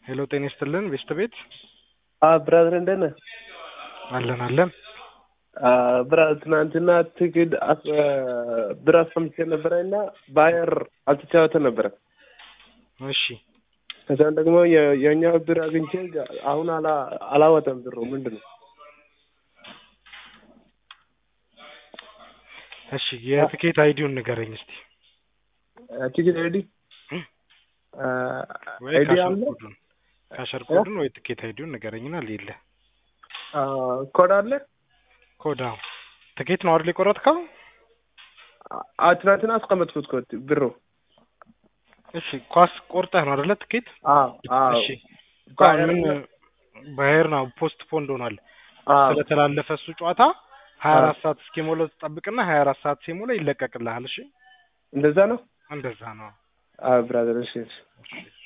ሄሎ ጤና ይስጥልን ቤስት ቤት ብራዘር እንደት ነህ? አለን አለን ብራዘር ትናንትና ትግድ ብር አስቀምጬ ነበረ እና ባየር አልተጫወተ ነበረ። እሺ ከዛም ደግሞ የ- የእኛው ብር አግኝቼ አሁን አላ- አላወጣም ብሩ ምንድን ነው? እሺ የትኬት አይዲውን ንገረኝ እስቲ ቲኬት አይዲ ወይ አይዲ ካሸር አለ ኮዱን ካሸር ኮዱን ወይ ትኬት አይዲውን ንገረኝና ሌለ ኮድ አለ ኮዳ ትኬት ነው አይደል የቆረጥከው? አ ትናንትና አስቀመጥኩት ኮድ ብሩ እሺ ኳስ ቆርጠህ ነው አይደለ ትኬት? አዎ አዎ እሺ እኮ አሁን ምን ባየር ነው ፖስት ፖንድ ሆኗል አዎ ስለተላለፈ እሱ ጨዋታ ሀያ አራት ሰዓት እስኪሞላው ትጠብቅና ሀያ አራት ሰዓት ሲሞላ ይለቀቅልሃል። እሺ እንደዛ ነው እንደዛ ነው። አዎ ብራዘር እሺ እሺ እሺ